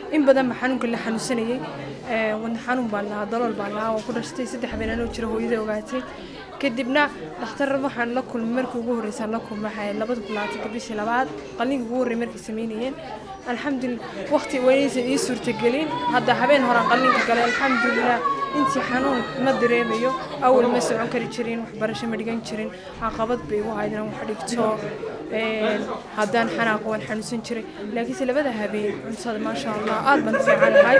in badan ba xanuunka la xanuunsanayay wadna xanuun baan lahaa dalool baan lahaa waan ku dhashtay saddex habeen anoo jira hooyada ogaatay kadibna dhakhtar waxaan la kulmay markii ugu horreysaan la kulmay waxay labada kun labaatanka bishii labaad qalliinka ugu horreey markay sameynayeen alxamdulillah waqti waynaysan ii suurtagelin hadda habeen horaan qalliinka galay alxamdulillah intii xanuun ma dareemayo awal ma socon kari jirin waxbarasho ma dhigan jirin caqabad bay igu hayd inaan wax dhigto haddaan xanaaqo waan xanuunsan jiray laakiinse labada habeen cuntada maasha allah aad baan fiican ahay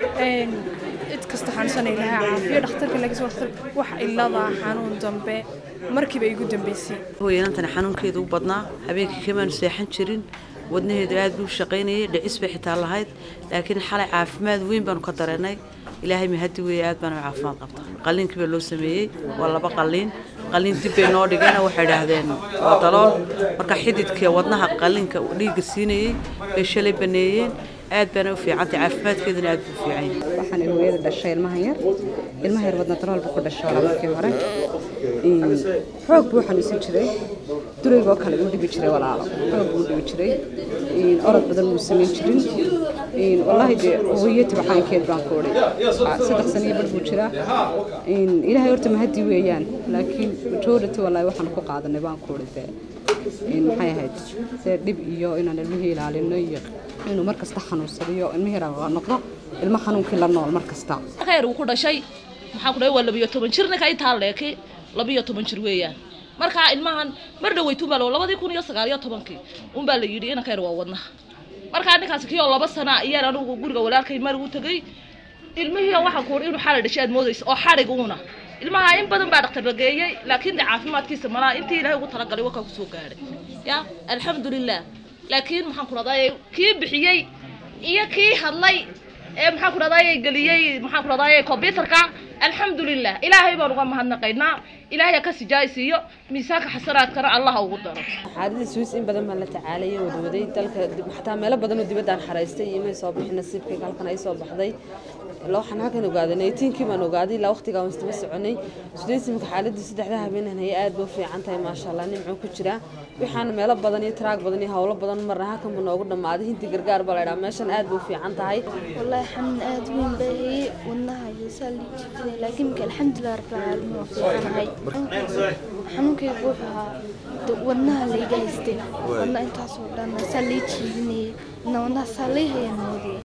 cid kasta xanuunsanay lahaa caafiyo dhakhtarka laakiinse dhakhtar wax ilada xanuun dambe markiiba igu dambeysay hooyanantani xanuunkeedu u badnaa habeenkii kamaanu seexan jirin wadnaheedu aad buu shaqaynayay dhicis bay xitaa lahayd laakiin xalay caafimaad weyn baanu ka dareennay ilaahay mahadi weeye aad baanu caafimaad qabta qalliinkii baa loo sameeyey waa laba qalliin qalliin dib bay noo dhigeen waxay idhaahdeen waa dalool marka xididka wadnaha qalliinka dhiigga siinayey bay shalay baneeyeen aad baana u fiicantay caafimaadkeeduna aad buu fiican yahay waxaan hooyada dhashay ilmahan yar ilmaha yar wadna dalool buu ku dhashay markii hore xoog buu xanuunsan jiray duraygoo kale uu dhibi jiray walaalo xoog buu dhibi jiray orod badan muu samayn jirin wallaahi dee hooyati waxaankeed baan ku odhay saddex sano iyo bar buu jiraa ilaahay horta mahadii weeyaan laakiin majority wallaahi waxaan ku qaadanay baan ku odhay dee maxay ahayd see dhib iyo inaan ilmihii ilaalino iyo inuu mar kasta xanuunsadiyo ilmihii noqdo ilmo xanuunkii la nool mar kasta khayr uu ku dhashay maxaan ku dhahay waa labiyo toban jir ninka intaa leeki labiyo toban jir weeyaan markaa ilmahan mar dhaweytuun baa labadii kun iyo sagaal iyo tobankii unbaa la yidhi ina khayr waa wadnaha markaa ninkaasi kii oo laba sana ayaan anigu guriga walaalkay mar u tegay ilmihii waxaan ku inuu xalay dhashay aad moodaysa oo xadhig uuna ilmaha in badan baa dhakhtar la geeyey laakiin de caafimaadkiisa malaa intii ilaahay ugu talagalay wakaa kusoo gaadhay ya alxamdulilah laakiin maxaan ku dhahday kii bixiyey iyo kii hadlay ee maxaan ku dhahday geliyey maxaan ku dhahday computerka alxamdulilah ilaahay baan uga mahadnaqaynaa ilaahay ka sijaaysiiyo miisaanka xasanaadkana allaha ugu daro xaaladda suis in badan baan la tacaalayay wadwaday dalka xataa meelo badan oo dibaddaan xaraystay iyo may soo bixin nasiibkayga halkan ay soo baxday waxaan halkan ogaaday naytiinkii baan ogaaday ilaa waqtigaa waan istaba soconay sudaysimka xaaladii saddexda habeenan haya aad bay u fiican tahay maasha allah nimcuu ku jiraa waxaana meelo badan iyo taraag badan iyo howlo badan marna halkan buu noogu dhammaaday hinti gargaar baa la idhaha meeshan aad bay u fiican tahay والله حمد آد وين باهي والنها يسالي جدا لكن الحمد لله رب العالمين وفي هاي حنوك يقولها والنها اللي جايستي والله انت صورنا سالي جيني نونا سالي هي نودي